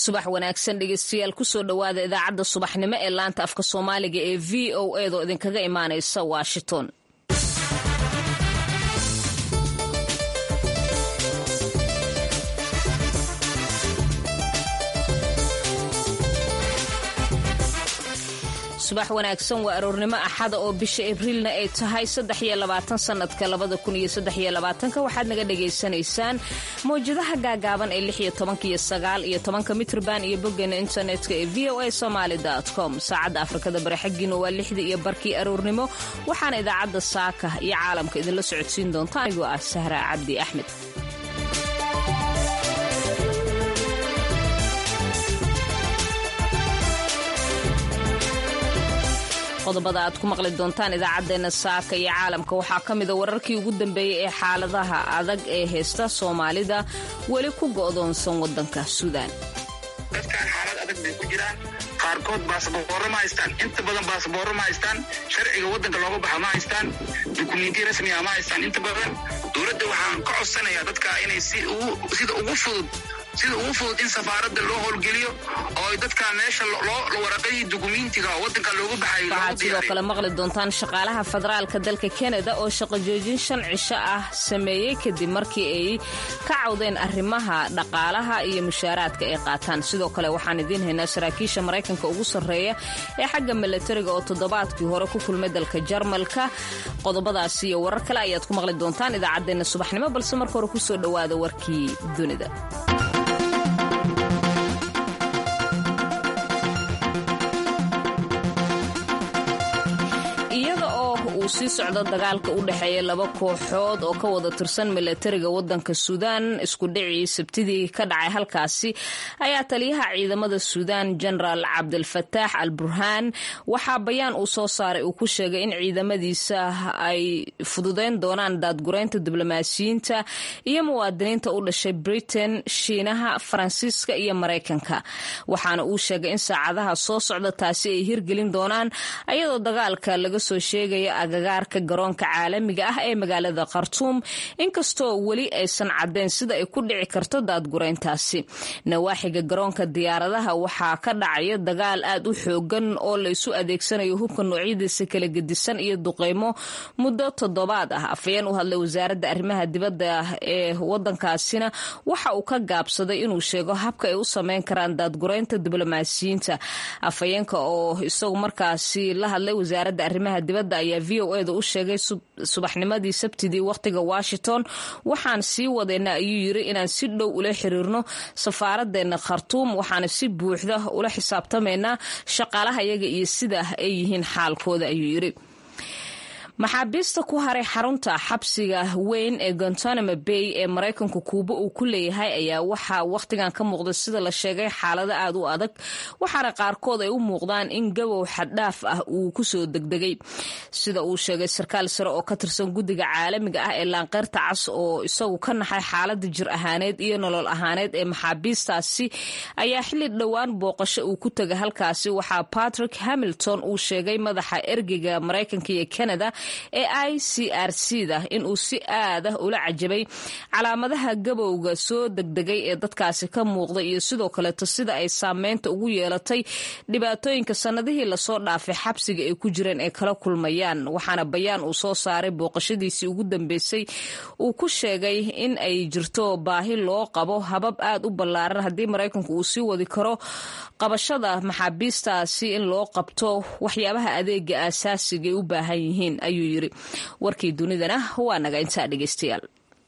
subax wanaagsan dhegeystayaal kusoo dhowaada idaacadda subaxnimo ee laanta afka soomaaliga ee v o edaoo idinkaga imaanaysa washington subax wanaagsan waa aroornimo axada oo bisha abriilna ay tahay sanadka waxaad naga dhagaysanaysaan mawjadaha gaagaaban ee iyo mitrban iyo bogeena internetka ee v o a somaly com saacadda afrikada bari xaggiina waa lixdii iyo barkii aroornimo waxaana idaacadda saaka iyo caalamka idinla socodsiin doonta anigoo ah sahra cabdi axmed qodobada aad ku maqli doontaan idaacadeena saaka iyo caalamka waxaa ka mida wararkii ugu dambeeyey ee xaaladaha adag ee haysta soomaalida weli ku go'doonsan wadanka suudaan dadkaan xaalad adag bay ku jiraan qaarkood baasaboorro ma haystaan inta badan baasaboorro ma haystaan sharciga waddanka looga baxa ma haystaan dukumentiya rasmiga ma haystaan inta badan dowladda waxaan ka codsanayaa dadka inay sida ugu fudud sida ugu fudud in safaaradda loo howlgeliyo oo ay dadka meesha waraqadii dukumentiga waddanka looga baxay waxaad sidoo kale maqli doontaan shaqaalaha federaalka dalka kanada oo shaqo joojin shan cisho ah sameeyey kadib markii ay ka cawdeen arrimaha dhaqaalaha iyo mushaaraadka ay qaataan sidoo kale waxaan idiin haynaa saraakiisha maraykanka ugu sarreeya ee xagga milatariga oo toddobaadkii hore ku kulmay dalka jarmalka qodobadaas iyo warar kale ayaad ku maqli doontaan idaacaddeenna subaxnimo balse marka hore kusoo dhowaada warkii dunida uu sii socdo dagaalka u dhexeeya laba kooxood oo ka wada tirsan milatariga wadanka suudaan isku dhicii sabtidii ka dhacay halkaasi ayaa taliyaha ciidamada suudaan jenaraal cabdilfataax al burhaan waxaa bayaan uu soo saaray uu ku sheegay in ciidamadiisa ay fududeyn doonaan daadgureynta diblomaasiyiinta iyo muwaadiniinta u dhashay britain shiinaha faransiiska iyo maraykanka waxaana uu sheegay in saacadaha soo socda taasi ay hirgelin doonaan ayadoo dagaalka laga soo sheegaya agagaarka garoonka caalamiga ah ee magaalada khartuum inkastoo weli aysan caddeyn sida ay ku dhici karto daadgureyntaasi nawaaxiga garoonka diyaaradaha waxaa ka dhacaya dagaal aad u xoogan oo laysu adeegsanayo hubka noocyadiisa kala gedisan iyo duqeymo muddo toddobaad ah afayeen u hadlay wasaaradda arrimaha dibadda ee wadankaasina waxa uu ka gaabsaday inuu sheego habka ay u sameyn karaan daadgureynta diblomaasiyiinta afayeenka oo isagu markaasi la hadlay wasaaradda arrimaha dibadda ayaa v o eda u sheegay subaxnimadii sabtidii wakhtiga washington waxaan sii wadayna ayuu yiri inaan si dhow ula xiriirno safaaraddeena khartuum waxaana si buuxda ula xisaabtamaynaa shaqaalaha yaga iyo sida ay yihiin xaalkooda ayuu yiri maxaabiista ku haray xarunta xabsiga weyn ee gontanamo bay ee maraykanku kuuba uu ku leeyahay ayaa waxaa wakhtigan ka muuqda sida la sheegay xaalado aad u adag waxaana qaarkood ay u muuqdaan in gabow xaddhaaf ah uu kusoo degdegay sida uu sheegay sarkaal sare oo ka tirsan guddiga caalamiga ah ee laanqeyrta cas oo isagu ka naxay xaalada jir ahaaneed iyo nolol ahaaneed ee maxaabiistaasi ayaa xilli dhowaan booqasho uu ku tegay halkaasi waxaa patrick hamilton uu sheegay madaxa ergeyga maraykanka iyo canada ee i c r c da inuu si aad ah ula cajabay calaamadaha gabowga soo degdegay ee dadkaasi ka muuqda iyo sidoo kaleeto sida ay saameynta ugu yeelatay dhibaatooyinka sannadihii lasoo dhaafay xabsiga ay ku jireen ay kala kulmayaan waxaana bayaan uu soo saaray booqashadiisii ugu dambeysay uu ku sheegay in ay jirto baahi loo qabo habab aad u ballaaran haddii maraykanku uu sii wadi karo qabashada maxaabiistaasi in loo qabto waxyaabaha adeega aasaasiga ay u baahan yihiin ayuu yiri warkii dunidana waa naga intaa dhegeystayaal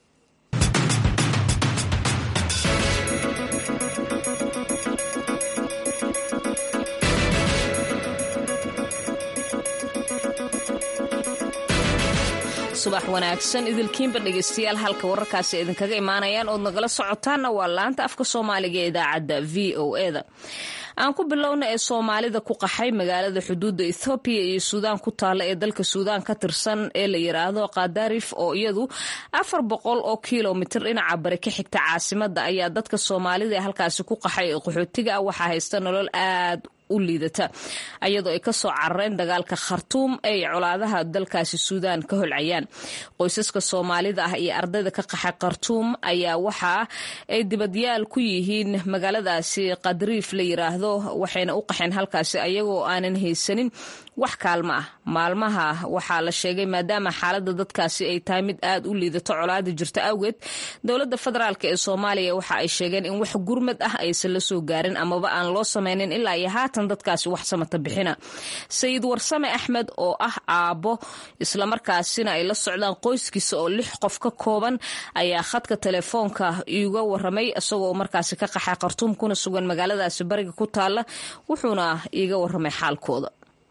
subax wanaagsan idilkiinba dhegeystayaal halka wararkaasi idinkaga imaanayaan ood nagala socotaanna waa laanta afka soomaaliga ee idaacadda v o eda aan ku bilowna ee soomaalida ku qaxay magaalada xuduudda ethoobiya iyo suudaan ku taalla ee dalka suudaan ka tirsan ee la yiraahdo kadarif oo iyadu afar boqol oo kilomitir dhinaca bari ka xigta caasimada ayaa dadka soomaalida ee halkaasi ku qaxay ee qaxootiga ah waxaa haysta nolol aad u liidata iyadoo ay kasoo carareen dagaalka khartuum ay colaadaha dalkaasi suudaan ka holcayaan qoysaska soomaalida ah iyo ardayda ka qaxay khartuum ayaa waxa ay dibadyaal ku yihiin magaaladaasi qadriif la yiraahdo waxayna u qaxeen halkaasi ayagoo aanan haysanin wax kaalmo ah maalmaha waxaa la sheegay maadaama xaalada dadkaasi ay tahay mid aad u liidato colaada jirta awgeed dowlada federaalk ee soomaaliya waxa ay sheegeen in wax gurmad ah aysan la soo gaarin amaba aan loo sameynin ilaa iyo haatan dadkaasi wax samata bixina sayid warsame axmed oo ah aabbo islamarkaasina ay la socdaan qoyskiisa oo lix qof ka kooban ayaa khadka telefoonka iiga waramay isagoo markaasi ka qaxay khartuum kuna sugan magaaladaasi bariga ku taala wuxuuna iiga waramay xaalkooda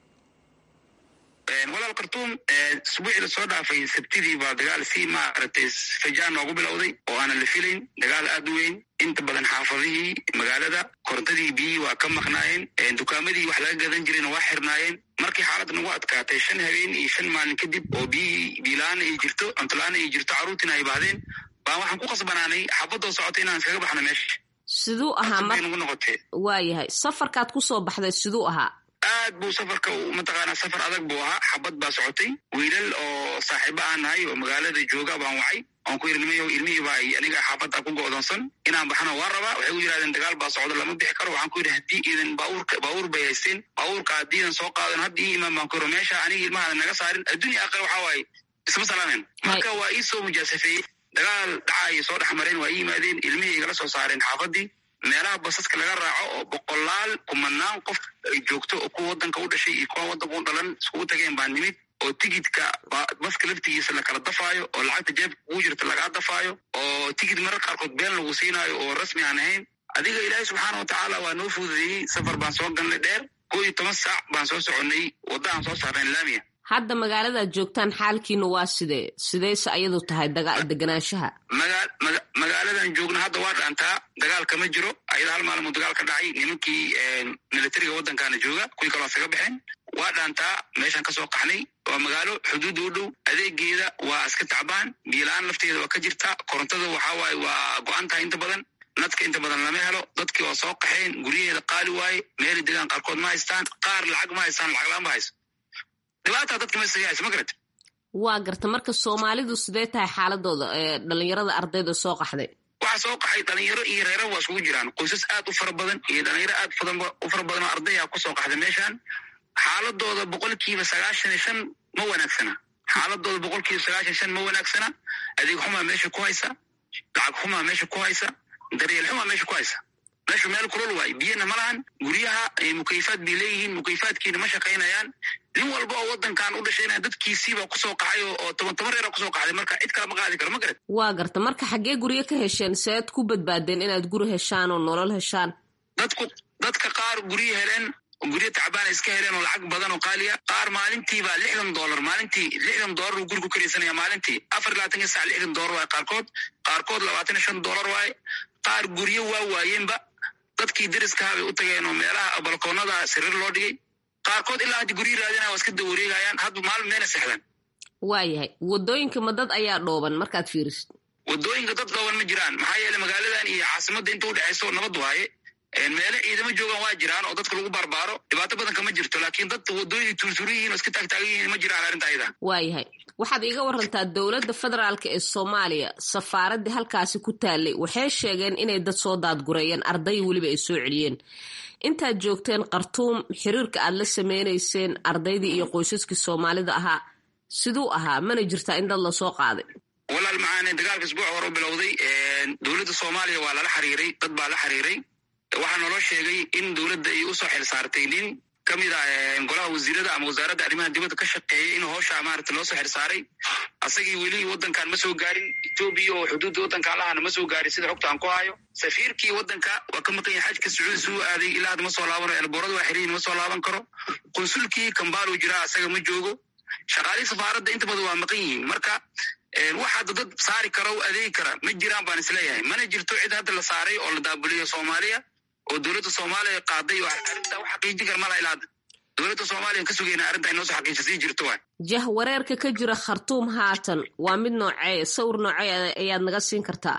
walaal khartuum isbuucii lasoo dhaafay sabtidii baa dagaal si maaragtay fajaan noogu bilowday oo aanan la filayn dagaal aad u weyn inta badan xaafadihii magaalada korontadii biyihii waa ka maqnaayeen dukaamadii wax laga gadan jirayna waa xirnaayeen markii xaalad nagu adkaatay shan habeen iyo shan maalin kadib oo biyihii biilaana ay jirto cuntolaana ay jirto carruurtiina ay baahdeen baan waxaan ku qasbanaanay xaabadoo socotay inaan iskaga baxno meesha siduu ahaa nagu noqotee waayahay safarkaad kusoo baxday siduu ahaa aad buu safarka mataqaanaa safar adag buu ahaa xabad baa socotay wiilal oo saaxiibo aan nahay oo magaalada jooga baan wacay oon ku irnimayo ilmihiiba ay aniga xaafadda ku go'doonsan inaan baxno waa rabaa waxay u yidhahdeen dagaal baa socda lama bixi karo waxaan ku yidhi haddii iidan baabuurka baabuur bay haysteen baabuurka haddiidan soo qaadan hadda ii imaan baan ku yiro meesha aniga ilmahaada naga saarin adduunya aqal waxaa waaye isma salaameen marka waa ii soo mujaasafeeyey dagaal dhacaayay soo dhex mareen waa ii yimaadeen ilmihii igala soo saareen xaafaddii meelaha basaska laga raaco oo boqolaal kumanaan qof ay joogto oo kuwa waddanka u dhashay iyo kuwa waddanka u dhalan iskugu tageen baa nimid oo tigidka baska laftigiisa lakala dafaayo oo lacagta jeebka kugu jirta lagaa dafaayo oo tigid marar qaarkood been lagu siinaayo oo rasmi aan ahayn adiga ilaahay subxaana wa tacaala waa noo fududeeyey safar baan soo galnay dheer koo iyo toban saac baan soo soconnay waddaaan soo saarnay laamiya hadda magaaladaad joogtaan xaalkiina waa sidee sideyse ayadu tahay deganaanshaha magaaladan joogna hadda waa dhaantaa dagaal kama jiro ayada hal maalmuu dagaal ka dhacay nimankii militariga waddankaana jooga kuwii kaloo isaga baxeen waa dhaantaa meeshaan kasoo qaxnay waa magaalo xuduudda u dhow adeegeeda waa iska tacbaan biila-aan lafteeda waa ka jirta korontada waxaa waaye waa go-an tahay inta badan nadka inta badan lama helo dadkii waa soo qaxeen guryaheeda qaali waaye meeli degaan qaarkood ma haystaan qaar lacag ma haystaan lacaglaan ma hayso dhibaataa dadka mesaga hayso ma garata waa garta marka soomaalidu sidee tahay xaaladooda dhalinyarada ardayda soo qaxday waxaa soo qaxay dhalinyaro iyo reera waa iskugu jiraan qoysas aad u fara badan iyo dhalinyaro aad u fara badan oo ardaya kusoo qaxday meeshaan xaaladooda boqolkiiba sagaashan iyo shan ma wanaagsana xaaladooda boqolkiiba sagaashan shan ma wanaagsana adeeg xumaa meesha ku haysa lacag xumaa meesha ku haysa daryeel xumaa meesha ku haysa meeshu meel kulol waay biyana ma lahan guryaha mukayfaad bay leeyihiin mukayfaadkiina ma shaqaynayaan nin walba oo waddankan u dhashayna dadkiisiiba kusoo qaxay oo toban toban reera kusoo qaxday marka cid kala ma qaadi karo ma garat waa garta marka xaggee guryo ka hesheen sead ku badbaadeen inaad guri heshaan oo nolol heshaan dadku dadka qaar guryo heleen guryo tacbaana iska heleen oo lacag badan oo qaaliya qaar maalintiiba lixdan dollar maalintii lixdan dollar uu guri ku karaysanaya maalintii afar iyo labaatanka sac lixdan dollar waaye qaarkood qaarkood labaatan iyo shan dollar waaye qaar guryo waa waayeenba dadkii dariskaha bay u tageen oo meelaha balkoonada sariir loo dhigay qaarkood ilaa haddi guryo raadinaya waa iska dawareegayaan hadba maalin meena sexdaan waayahay wadooyinka ma dad ayaa dhooban markaad fiirisid wadooyinka dad dhooban ma jiraan maxaa yeele magaaladan iyo caasimadda inta udhexayso nabad waaye meele ciidamo joogaan waa jiraan oo dadka lagu barbaaro dhibaato badan kama jirto laakiin dad wadooyin tuurtuuri yihiin oo iska taagtaagan yihiin ma jiraan arrinta ayada waayahay waxaad iiga warantaa dowladda federaalka ee soomaaliya safaaraddii halkaasi ku taallay waxay sheegeen inay dad soo daadgureeyeen arday weliba ay soo celiyeen intaad joogteen khartuum xiriirka aad la sameynayseen ardaydii iyo qoysaskii soomaalida ahaa siduu ahaa mana jirtaa in dad lasoo qaaday walaal macaane dagaalka isbuuc hore u bilowday dowladda soomaaliya waa lala xiriiray dad baa la xiriiray waxaa naloo sheegay in dowladda ay usoo xil saartay nin ka mid a golaha wasiirada ama wasaaradda arrimaha dibadda ka shaqeeyay in hoosha maarata loo soo xil saaray asagii weli waddankan ma soo gaarin etoobiya oo xuduudda waddankan lahana ma soo gaarin sida xogta aan ku hayo safiirkii waddanka waa ka maqan yahay xajka sacuudi suu aaday ilaa hadda ma soo laabano elboorada waa xiriyin ma soo laaban karo qunsulkii kambalu jiraa asaga ma joogo shaqaalihii safaaradda inta badan waa maqan yihiin marka wax hadda dad saari kara o adeegi kara ma jiraan baan isleeyahay mana jirto cid hadda la saaray oo la daabuliyo soomaaliya oo dowladda soomaaliya qaaday oo arrinta u xaqiijin kar mala ilaa hadda dowladda soomaaliya ka sugayna arrinta inoo soo xaqiija sii jirto waay jah wareerka ka jira khartuum haatan waa mid noocee sawir noocee ayaad naga siin kartaa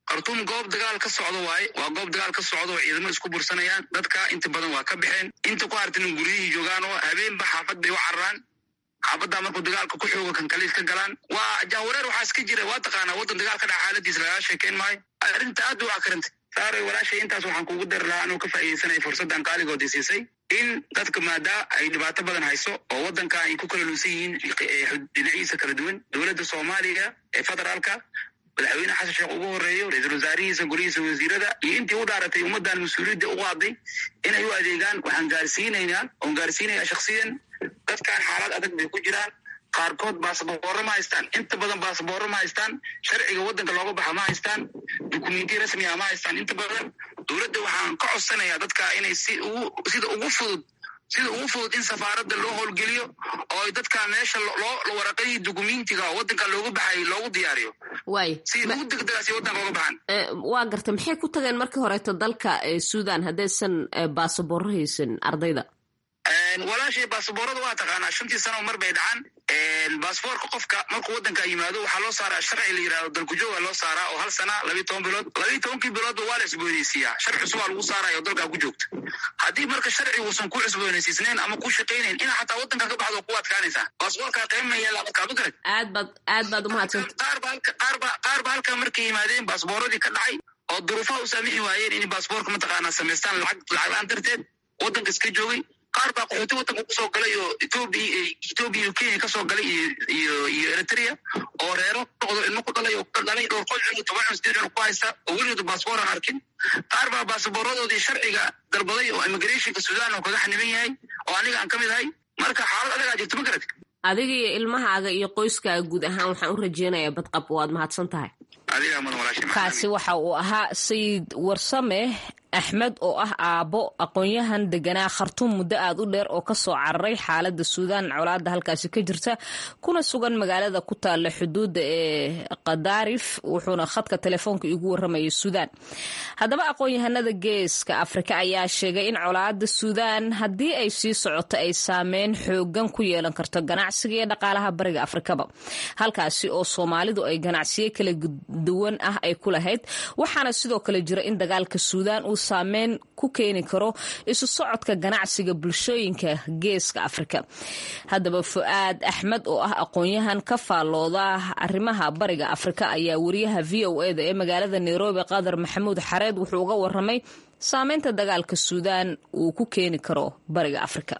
khartuum goob dagaal ka socdo waaye waa goob dagaal ka socdo oo ciidamo isku bursanayaan dadka inta badan waa ka baxeen inta ku hartana guryihii joogaan oo habeenba xaafad bay u cararaan xaafaddaa markuu dagaalka ku xooga kan kaliis ka galaan waa jahwareer waxaa iska jira waa taqaanaa waddan dagaal ka dhaca xaaladiisa lagaa sheekeyn maayo arrinta aad u akarintay saaray walaashay intaas waxaan kugu dari lahaa anuu ka faa'iidaysanaya fursaddan qaaligoodii siisay in dadka maadaa ay dhibaato badan hayso oo waddanka ay ku kala luusan yihiin dhinaciisa kala duwan dowladda soomaaliya ee federaalka madaxweyne xasan sheekh ugu horeeyo ra-iisul wasaarihiisa golihiisa wasiirada iyo intii u dhaaratay ummaddan mas-uuliyadda u qaaday inay u adeegaan waxaan gaarsiinaynaa oon gaarsiinayaa shaksiyan dadkan xaalad adag bay ku jiraan qaarkood baasaboorro ma haystaan inta badan baasaboorro ma haystaan sharciga waddanka looga baxa ma haystaan dukumentiya rasmiga ma haystaan inta badan dowladda waxaan ka codsanayaa dadka inay si ugu sida ugu fudud sida ugu fudud in safaaradda loo howlgeliyo oo ay dadka meesha loo waraqadii dukumentiga waddanka looga baxay loogu diyaariyo waay si ugu degdegaasi waddanka looga baxaan waa gartay maxay ku tageen markii horeeto dalka suudan haddaysan baasaboorro haysan ardayda walaashay baasaboorada waa taqaanaa shantii sano mar bay dhacaan baasboorka qofka markuu waddanka yimaado waxaa loo saaraa sharci la yidhahdo dalkujooga loo saaraa oo hal sana labiyi toban bilood labiyi tobankii biloodba waa la cusboonaysiiyaa sharci cusub aa lagu saaraya oo dalkaa ku joogta haddii marka sharci uusan ku cusboonaysiisnayn ama ku shaqaynayn ina xataa waddanka ka baxdo ku adkaanaysaa baasboorkaa qiima yeelaa markaa ma garad aad baad aad baad umahadsanta qaar ba halka qaar ba qaar ba halkaa markay yimaadeen baasbooradii ka dhacay oo duruufaha u saamixi waayeen inay baasboorka mataqaanaa samaystaan lacag lacag la-aan darteed waddanka iska joogay qaar baa qaxooti waddanka kusoo galay oo etoobiya etoobiya iyo kenya kasoo galay iyo iyo iyo eritrea oo reero noqdo ilmo ku dhalay oo ka dhalay dhowr qol cunug toban cunug sideed cunug ku haysta oo weligooda baasboor aan arkin qaar baa baasabooradoodii sharciga dalbaday oo immigrationka sudan oo kaga xaniban yahay oo aniga aan ka mid ahay marka xaalad adagaa jirto ma garad adiga iyo ilmahaaga iyo qoyskaaga guud ahaan waxaan u rajeynayaa badqab waad mahadsan tahay adigaa mudan walaashay kaasi waxa uu ahaa sayid warsame axmed oo ah aabbo aqoon-yahan deganaa khartuum muddo aad u dheer oo kasoo cararay xaalada suudaan colaada halkaasi ka jirta kuna sugan magaalada ku taalla xuduudda ee kadaarif wuxuuna khadka telefoonka igu waramayay suudaan haddaba aqoon-yahanada geeska afrika ayaa sheegay in colaada suudaan haddii ay sii socoto ay saameyn xoogan ku yeelan karto ganacsiga iyo dhaqaalaha bariga afrikaba halkaasi oo soomaalidu ay ganacsiyo kala duwan ah ay ku lahayd waxaana sidoo kale jira in dagaalka suudaan uu saameyn ku keeni karo isu socodka ganacsiga bulshooyinka geeska afrika haddaba fu-aad axmed oo ah aqoon-yahan ka faallooda arrimaha bariga afrika ayaa wariyaha v o eda ee magaalada nairobi qadar maxamuud xareed wuxuu uga waramay saameynta dagaalka suudaan uu ku keeni karo bariga afrika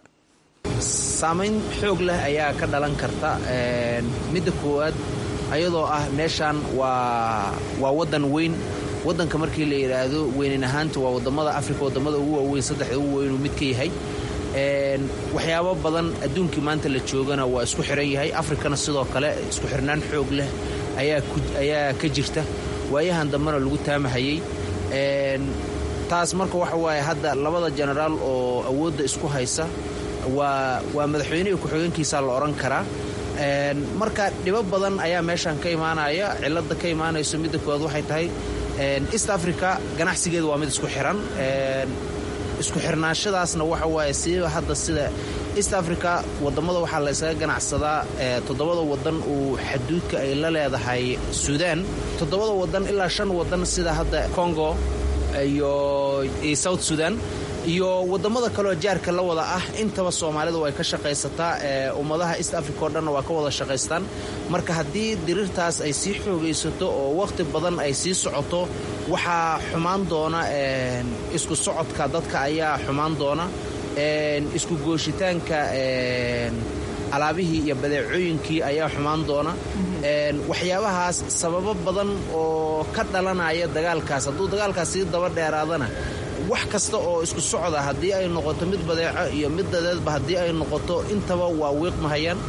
saamayn xoog leh ayaa ka dhalan karta midda koowaad ayadoo ah meeshan waa waa waddan weyn waddanka markii la yidhaahdo weynan ahaanta waa wadamada afrika wadamada ugu waaweyn saddexda ugu weynuu mid ka yahay waxyaabo badan adduunkii maanta la joogana waa isku xiran yahay afrikana sidoo kale isku xirnaan xoog leh ayaa ka jirta waayahan dambena lagu taamahayey taas marka waxa waaye hadda labada jenaraal oo awoodda isku haysa waa waa madaxweynihii ku-xigeenkiisa la odhan karaa marka dhibo badan ayaa meeshan ka imaanaya cilada ka imaanayso midda koowaad waxay tahay east africa ganacsigeeda waa mid isku xiran isku xirnaanshadaasna waxa waaye siiba hadda sida east africa wadamada waxaa la ysaga ganacsadaa toddobada wadan uu xaduudka ay la leedahay suudaan toddobada wadan ilaa shan wadan sida hadda congo iyo south sudan iyo wadamada kaleoo jaarka la wada ah intaba soomaalidu ay ka shaqaysataa ummadaha east africa oo dhanna waa ka wada shaqaystaan marka haddii diriirtaas ay sii xoogaysato oo wakhti badan ay sii socoto waxaa xumaan doona isku socodka dadka ayaa xumaan doona isku gooshitaanka alaabihii iyo badeecooyinkii ayaa xumaan doona waxyaabahaas sababo badan oo ka dhalanaya dagaalkaas hadduu dagaalkaas sii daba dheeraadana wax kasta oo isku socda haddii ay noqoto mid badeeco iyo mid dadeedba haddii ay noqoto intaba waa wiiqmahayaan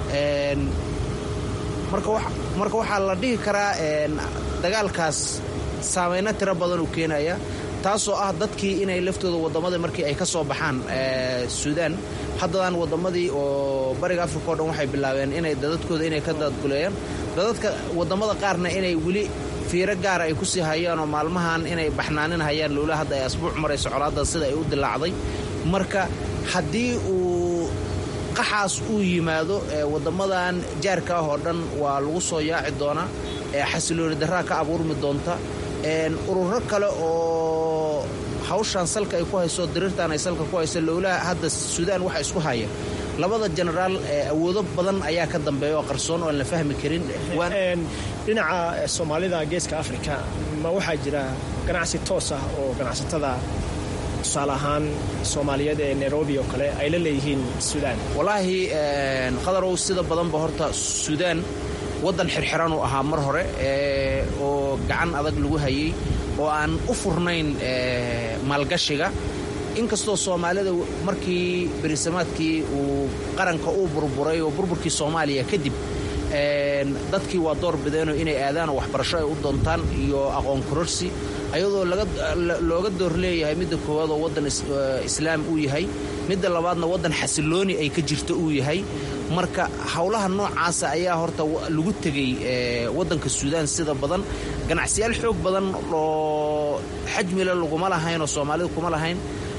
marka waxaa la dhihi karaa dagaalkaas saamayno tiro badan uu keenaya taasoo ah dadkii inay laftooda wadammadii markii ay ka soo baxaan suudaan haddadan wadammadii oo bariga africa o dhan waxay bilaabeen inay dadadkooda inay ka daadguleeyaan dadadka wadamada qaarna inay weli fiiro gaara ay ku sii hayaan oo maalmahan inay baxnaanin hayaan lowla hadda ay asbuuc marayso colaadda sida ay u dilaacday marka haddii uu qaxaas uu yimaado wadamadan jaarka ah oo dhan waa lagu soo yaaci doonaa xasilooni darraa ka abuurmi doonta ururo kale oo hawshaan salka ay ku hayso diriirtaan ay salka ku hayso lowlaha hadda suudaan waxa isku haya labada jenaraal awoodo badan ayaa ka dambeeya oo qarsoon oo aan la fahmi karin dhinaca soomaalida geeska afrika ma waxaa jira ganacsi toos ah oo ganacsatada tusaale ahaan soomaaliyeed ee nairobi oo kale ay la leeyihiin suudaan wallaahi qadarow sida badanba horta suudaan waddan xirxiran uu ahaa mar hore oo gacan adag lagu hayay oo aan u furnayn maalgashiga inkastoo soomaalida markii berisamaadkii uu qaranka uu burburay oo burburkii soomaaliya kadib dadkii waa door bideenoo inay aadaan oo waxbarasho ay u doontaan iyo aqoon kororsi ayadoo looga door leeyahay midda koowaad oo waddan islaam uu yahay midda labaadna waddan xasilooni ay ka jirto uu yahay marka howlaha noocaasa ayaa horta lagu tegey waddanka suudaan sida badan ganacsiyaal xoog badan oo xajmile laguma lahayn oo soomaalida kuma lahayn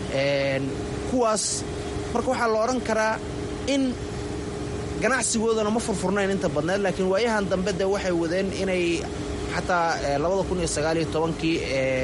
kuwaas marka waxaa la odhan karaa in ganacsigoodana ma furfurnayn inta badneed laakiin waayahan dambe de waxay wadeen inay xataa labada kun iyo sagaaliyo tobankii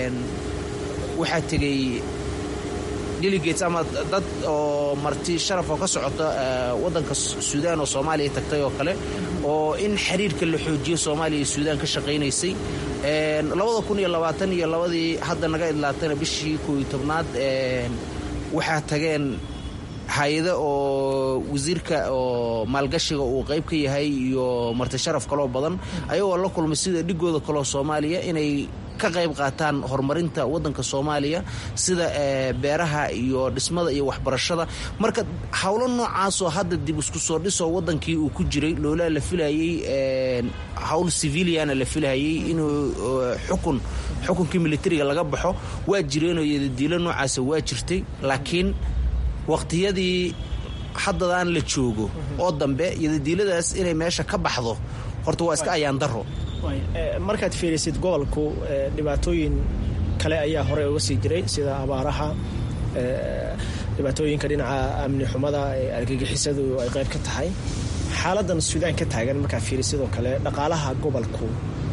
waxaa tegey delegates ama dad oo marti sharaf oo ka socota waddanka suudaan oo soomaaliya tagtay oo kale oo in xiriirka la xoojiyo soomaaliya iyo suudaan ka shaqaynaysay labada kun iyo labaatan iyo labadii hadda naga idlaatayna bishii koo iyo tobnaad waxaa tageen hay-ado oo wasiirka oo maalgashiga uu qayb ka yahay iyo marti sharaf kaloo badan ayagoo la kulmay sida dhigooda kaloo soomaaliya inay ka qayb qaataan horumarinta waddanka soomaaliya sida beeraha iyo dhismada iyo waxbarashada marka howlo noocaasoo hadda dib isku soo dhisoo waddankii uu ku jiray loolaa la filayey howl civiliana la filayey inuu xukun xukunkii militariga laga baxo waa jireenoo yadadiilo noocaasa waa jirtay laakiin waqtiyadii haddadaan la joogo oo dambe yadadiiladaas inay meesha ka baxdo horta waa iska ayaan daro markaad fiirisid gobolku dhibaatooyin kale ayaa horey uga sii jiray sida abaaraha dhibaatooyinka dhinaca amni xumada ee argagixisadu ay qayb ka tahay xaaladan suudaan ka taagan markaad fiiri sidoo kale dhaqaalaha gobolku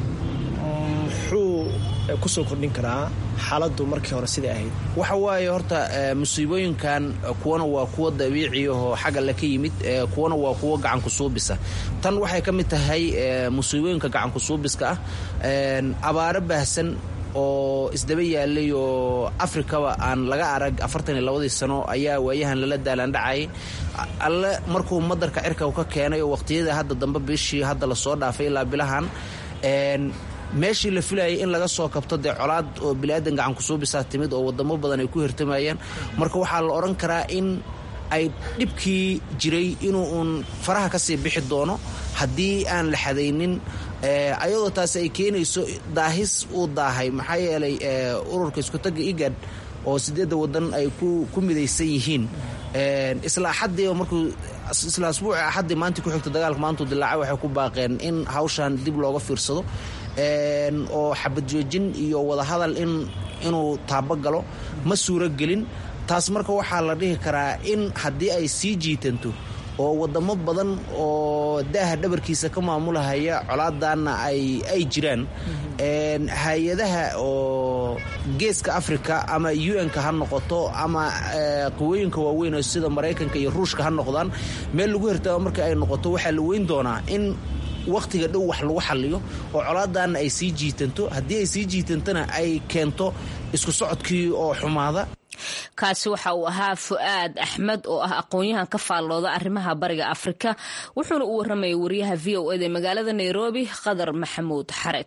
muxuu kusoo kordhin karaa xaaladdu markii hore sidai ahayd waxa waaye horta musiibooyinkan kuwana waa kuwa dabiiciahoo xagga le ka yimid kuwana waa kuwa gacanku suubisa tan waxay ka mid tahay musiibooyinka gacanku suubiska ah abaaro baahsan oo isdaba yaalay oo afrikaba aan laga arag afartan iyo labadii sano ayaa waayahan lala daalandhacayay alle markuu madarka cirka ka keenay oo waqtiyada hadda dambe bishii hadda lasoo dhaafay ilaa bilahan meeshii la filayay in laga soo kabto dee colaad oo biniaadan gacan kusuubisaa timid oo wadamo badan ay ku hirtamayaan marka waxaa la odhan karaa in ay dhibkii jiray inuu uun faraha kasii bixi doono haddii aan la xadaynin ayadoo taasi ay keenayso daahis uu daahay maxaa yeelay ururka iskutaga igad oo sideedda wadan ay ku midaysan yihiin isla axadii markuu isla asbuuci axaddii maantii ku xigta dagaalka maantuu dilaacay waxay ku baaqeen in hawshan dib looga fiirsado oo xabad joojin iyo wadahadal in inuu taabo galo ma suuro gelin taas marka waxaa la dhihi karaa in haddii ay sii jiitanto oo wadamo badan oo daaha dhabarkiisa ka maamulahaya colaadanna ay jiraan hay-adaha oo geeska africa ama un-ka ha noqoto ama quwooyinka waaweyn oo sida maraykanka iyo ruushka ha noqdaan meel lagu hirtaba marka ay noqoto waxaa la weyn doonaa in wakhtiga dhow wax lagu xaliyo oo colaadaanna ay sii jiitanto haddii ay sii jiitantona ay keento isku socodkii oo xumaada kaasi waxa uu ahaa fu'aad axmed oo ah aqoon-yahan ka faallooda arrimaha bariga afrika wuxuuna u warramayay wariyaha v o eda magaalada nairobi qadar maxamuud xareed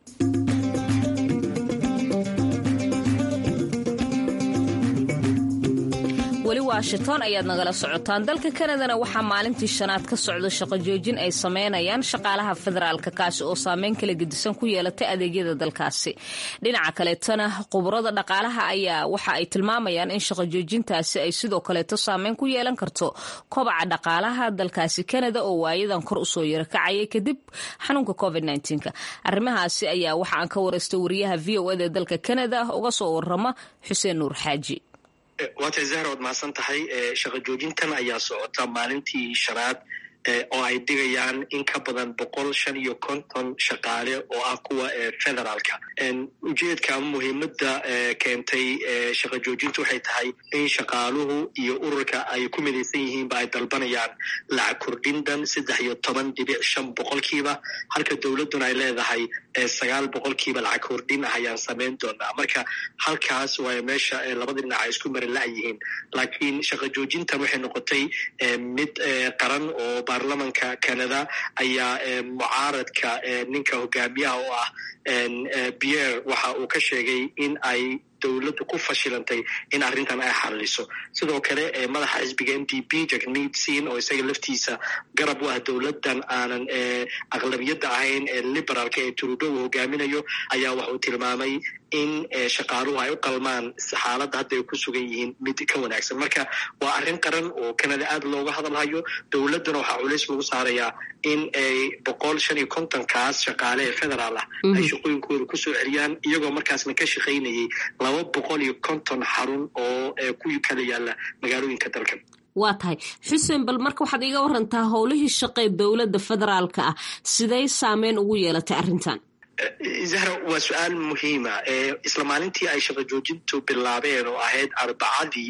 weli washington ayaad nagala socotaan dalka kanadana waxaa maalintii shanaad ka socda shaqo joojin ay sameynayaan shaqaalaha federaalka kaasi oo saameyn kala gedisan ku yeelatay adeegyada dalkaasi dhinaca kaleetona khubarada dhaqaalaha ayaa waxa ay tilmaamayaan in shaqo joojintaasi ay sidoo kaleeto saameyn ku yeelan karto kobaca dhaqaalaha dalkaasi kanada oo waayadan kor usoo yarakacayay kadib xanuunka covid arrimahaasi ayaa waxa aan ka waraystay wariyaha v o eda dalka kanada uga soo warama xuseen nuur xaaji waa tahay zahra waad mahadsan tahay shaqa joojintan ayaa socota maalintii shanaad oo ay dhigayaan in ka badan boqol shan iyo konton shaqaale oo ah kuwa federaalka ujeedka ama muhiimadda keentay shaqa joojinta waxay tahay in shaqaaluhu iyo ururka ay ku midaysan yihiinba ay dalbanayaan lacag kordhindan saddex iyo toban dhibic shan boqolkiiba halka dowladduna ay leedahay sagaal boqolkiiba lacag kordhin ah ayaan samayn doonaa marka halkaas waay meesha labada dhinac ay isku mari la-yihiin laakiin shaqa joojintan waxay noqotay mid qaran oo baarlamanka canada ayaa mucaaradka ninka hogaamiyaha oo ah pierre waxa uu ka sheegay in ay dowladdu ku fashilantay in arrintan ay xalliso sidoo kale madaxa xisbiga m d p jacknid sin oo isaga laftiisa garab u ah dowladdan aanan aqlabiyadda ahayn ee liberaalka ee trudo uu hogaaminayo ayaa waxa uu tilmaamay in shaqaaluhu ay u qalmaan xaaladda hadda ay ku sugan yihiin mid ka wanaagsan marka waa arrin qaran oo canada aad looga hadalhayo dowladduna waxaa culays lagu saarayaa in ay boqol shan iyo kontonkaas shaqaale ee federaal ah ay shaqooyinkooda kusoo celiyaan iyagoo markaasna ka shaqaynayay laba boqol iyo konton xarun oo ku kala yaala magaalooyinka dalkan waa tahay xuseen bal marka waxaad iga warantaa howlihii shaqee dowladda federaalka ah siday saameyn ugu yeelatay arrintan zahra waa su-aal muhiima isla maalintii ay shaqa joojintu bilaabeen oo ahayd arbacadii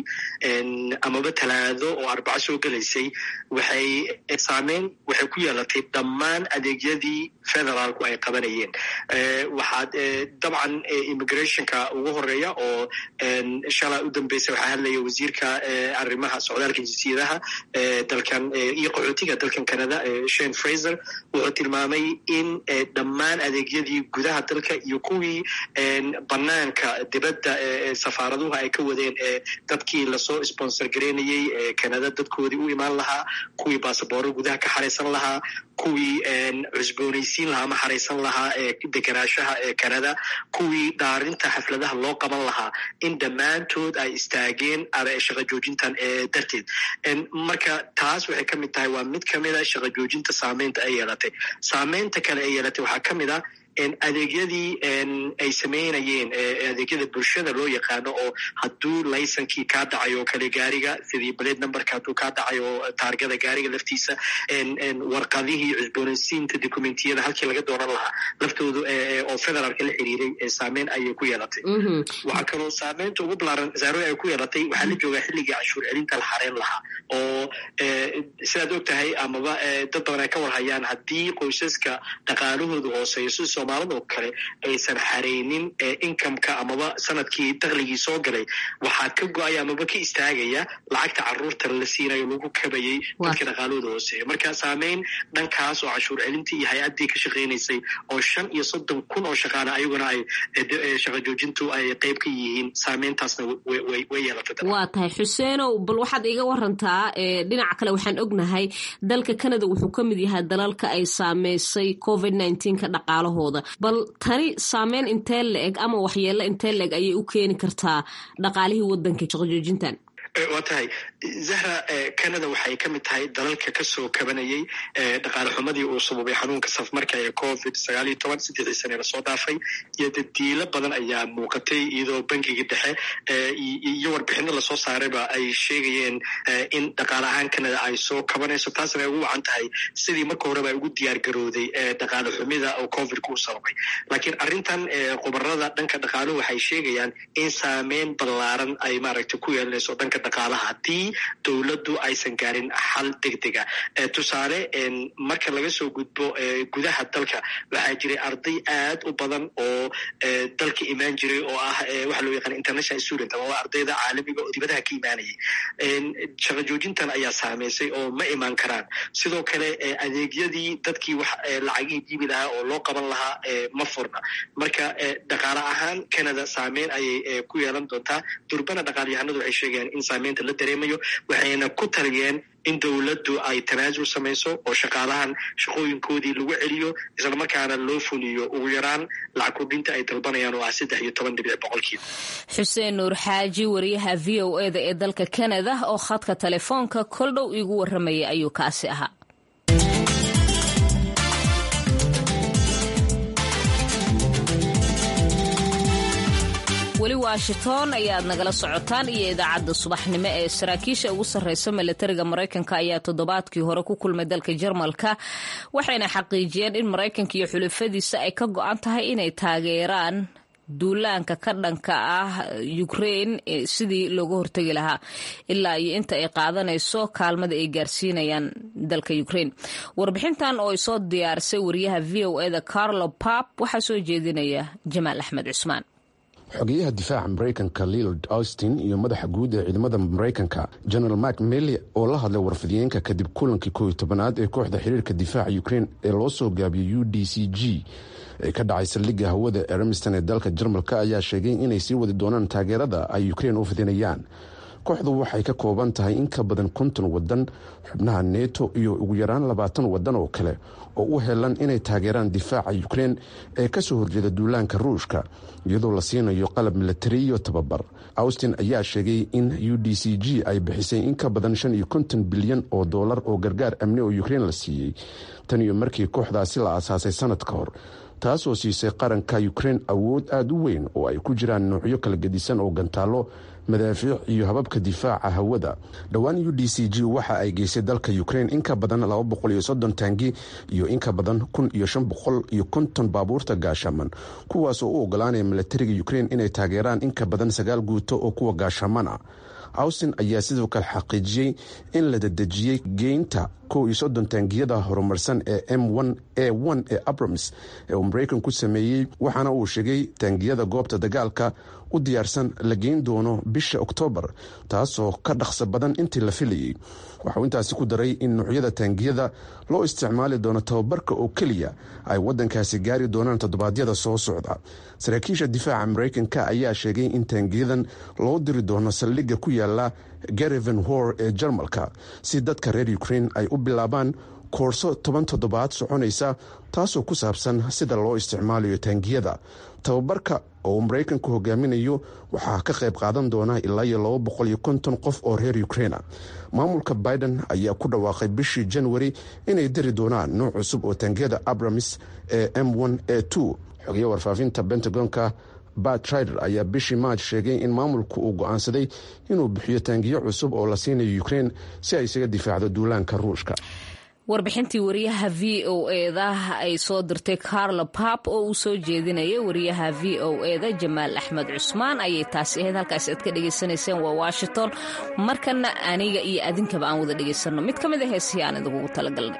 amaba talaado oo arbaco soo gelaysay waxay saameyn waxay ku yeelatay dhammaan adeegyadii federaalku ay qabanayeen waxaad dabcan immigrationka ugu horeeya oo shalaa u dambeysay waxaa hadlaya wasiirka arrimaha socdaalka jinsiyadaha dalkan iyo qaxootiga dalkan canada shane fraser wuxuu tilmaamay in dhammaan adeegyadii gudaha dalka iyo kuwii banaanka dibadda safaaraduhu ay ka wadeen dadkii lasoo sponsor gareynayey canada dadkoodii u imaan lahaa kuwii basabooro gudaha ka xaraysan lahaa kuwii cusboonaysiin lahaa ama xaraysan lahaa degenaanshaha ee canada kuwii dhaarinta xafladaha loo qaban lahaa in dhammaantood ay istaageen shaqa joojintan darteed marka taas waxay ka mid tahay waa mid kamida shaqa joojinta saameynta ay yeelatay saameynta kale ay yeelatay waxaa ka mid a adeegyadii ay sameynayeen adeegyada bulshada loo yaqaano oo hadduu laysankii kaa dhacay oo kale gaariga sidii blade numberka hadduu kaa dhacay oo taargada gaariga laftiisa warqadihii cusboonaysiinta documentiyada halkii laga doonan lahaa laftoodu oo federaalka la xiriiray saameyn ayay ku yeelatay waxaa kaloo saameynta ugu balaaran zaaro ay ku yeelatay waxaa la joogaa xilligii canshuur celinta la xareen lahaa oo sidaad og tahay amaba dad badan ay ka warhayaan haddii qoysaska dhaqaalahooda hooseeyo sida soomaalidoo kale aysan xareynin incomeka amaba sanadkii dakligii soo galay waxaa ka go-aya amaba ka istaagaya lacagta caruurta la siinayo lagu kabayay dadka dhaqaalahooda hooseeya marka saameyn dhankaas oo canshuur celintii iyo hay-addii ka shaqeynaysay oo shan iyo soddon kun oo shaqaale ayaguna ay shaqa joojintu ay qeyb ka yihiin saameyntaasna way yeelatay waa tahay xuseenow bal waxaad iga warantaa dhinaca kale waxaan ognahay dalka canada wuxuu ka mid yahay dalalka ay saameysay covid ka dhaqaalahooda bal tani saameyn intee la-eg ama waxyeello intee la-eg ayay u keeni kartaa dhaqaalihii waddanka shaqojoojintan waa tahay zahra canada waxay ka mid tahay dalalka kasoo kabanayay dhaqaale xumadii uu sababay xanuunka safmarka ee covid sagaal iyo toban saddexdii sane lasoo dhaafay iyo dadiilo badan ayaa muuqatay iyadoo bangigii dhexe iyo warbixino lasoo saarayba ay sheegayeen in dhaqaale ahaan canada ay soo kabanayso taasna ay ugu wacan tahay sidii marka horeba ay ugu diyaar garooday dhaqaale xumida oo covidka u sababay laakiin arrintan khubarada dhanka dhaqaaluhu waxay sheegayaan in saameyn ballaaran ay maaragtay ku yeelanayso dhanka dhaqaalaha haddii dowladdu aysan gaarin xal degdega tusaale marka laga soo gudbo gudaha dalka waxaa jiray arday aad u badan oo dalka imaan jiray oo ah waxa loo yaqaan international student ama waa ardayda caalamiga oo dibadaha ka imaanayay shaqa joojintan ayaa saameysay oo ma imaan karaan sidoo kale adeegyadii dadkii wax lacagihii diibi lahaa oo loo qaban lahaa ma furna marka dhaqaale ahaan canada saameyn ayay ku yeelan doontaa durbana dhaqaalyahanadu waxay sheegayaan in saameynta la dareemayo waxayna ku taliyeen in dowladdu ay tanaasul samayso oo shaqaalahan shaqooyinkoodii lagu celiyo islamarkaana loo fuliyo ugu yaraan lacag kordhinta ay dalbanayaan oo ah saddex iyo toban dhibic boqolkiiba xuseen nuur xaaji wariyaha v o e da ee dalka canada oo khadka telefoonka koldhow iigu warramayay ayuu kaasi ahaa weli washington ayaad nagala socotaan iyo idaacadda subaxnimo ee saraakiisha ugu sarreysa milatariga maraykanka ayaa toddobaadkii hore ku kulmay dalka jarmalka waxayna xaqiijiyeen in maraykanka iyo xulafadiisa ay ka go-an tahay inay taageeraan duulaanka ka dhanka ah ukrain sidii looga hortegi lahaa ilaa iyo inta ay qaadanayso kaalmada ay gaarsiinayaan dalka ukrain warbixintan oo ay soo diyaarisay wariyaha v o eda carlo pap waxaa soo jeedinaya jamaal axmed cusmaan xogeyaha difaaca maraykanka leland austin iyo madaxa guud ee ciidamada maraykanka general mak mely oo la hadlay warfidiyeenka kadib kulankii kooiy tobanaad ee kooxda xiriirka difaaca ukrain ee loo soo gaabiyey u d c g ee ka dhacay saldhigga hawada eremiston ee dalka jarmalka ayaa sheegay inay sii wadi doonaan taageerada ay ukrain u fidinayaan kooxdu waxay ka kooban tahay in ka badan konton wadan xubnaha neto iyo ugu yaraan labaatan wadan oo kale oo u helan inay taageeraan difaaca ukrein ee kasoo horjeeda duulaanka ruushka iyadoo la siinayo qalab milatari iyo tababar austin ayaa sheegay in u d c g ay bixisay in ka badan shan iyo konton bilyan oo doolar oo gargaar amni oo ukrein la siiyey tan iyo markii kooxdaasi la aasaasay sanad ka hor taasoo siisay qaranka ukrein awood aada u weyn oo ay ku jiraan noocyo kala gedisan oo gantaalo madaafiic iyo hababka difaaca hawada dhowaan u d c g waxa ay geysay dalka ukrein in ka badan laba boqol iyo soddon taangi iyo in ka badan kun iyo shan boqol iyo konton baabuurta gaashaman kuwaasoo u ogolaanaya milatariga ukrein inay taageeraan in ka badan sagaal guuto oo kuwa gaashaman ah austin ayaa sidoo kale xaqiijiyey in la dadejiyey geynta kow iyo soddon taangiyada horumarsan ee m n a n ee abrams ee uu maraykan ku sameeyey waxaana uu sheegay taangiyada goobta dagaalka u diyaarsan la geyn doono bisha oktoobar taasoo ka dhaqso badan intii la filayey waxauu intaasi ku daray in nuucyada taangiyada loo isticmaali doono tababarka oo keliya ay wadankaasi gaari doonaan toddobaadyada soo socda saraakiisha difaaca maraykanka ayaa sheegay in taangiyadan loo diri doono saldhigga ku yaala gareven hor ee jarmalka si dadka reer ukrein ay u bilaabaan koorso toban toddobaad soconaysa taasoo ku saabsan sida loo isticmaalayo taangiyada tababarka oo uu maraykanku hogaaminayo waxaa ka qayb qaadan doona ilaa iyo laba boqol iyo konton qof oo reer ukreina maamulka biden ayaa ku dhawaaqay bishii januari inay dari doonaan nooc cusub oo taangiyada abramis ee m n a xogeya warfaafinta bentagonka bat trider ayaa bishii maaj sheegay in maamulku uu go-aansaday inuu bixiyo taangiyo cusub oo la siinayo ukrein si ay isaga difaacdo duulaanka ruushka warbixintii wariyaha v o eda ay soo dirtay carlo pap oo uu soo jeedinayay wariyaha v o eda jamaal axmed cusmaan ayay taasi ahayd halkaas aad ka dhegaysanayseen waa washington markana aniga iyo adinkaba aan wada dhegaysanno mid ka mid a heesihii aan idinkugu talagalnay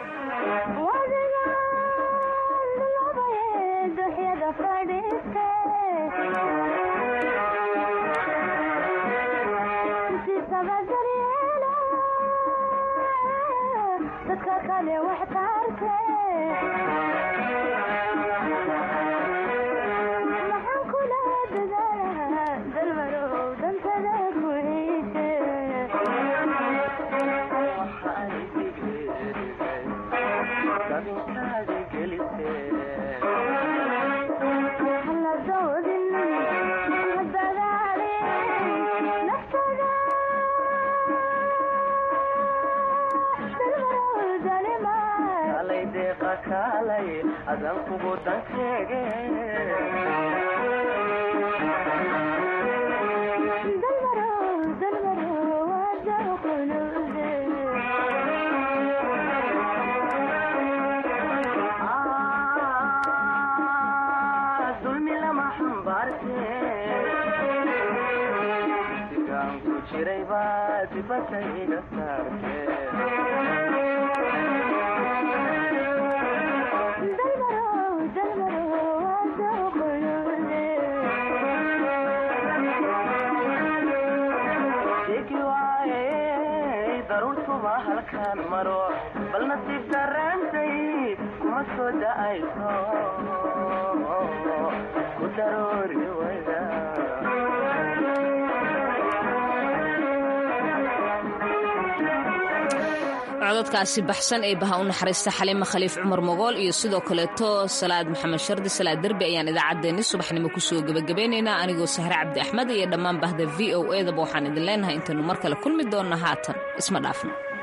cododkaasi baxsan ee baha u naxariista xaliima khaliif cumar mogool iyo sidoo kaleeto salaad maxamed shardi salaad derbi ayaan idaacaddeenni subaxnimo kusoo gebagabeynaynaa anigoo sahre cabdi axmed iyo dhammaan bahda v o edaba waxaan idin leenahay intaynu mar kale kulmi doonna haatan isma dhaafno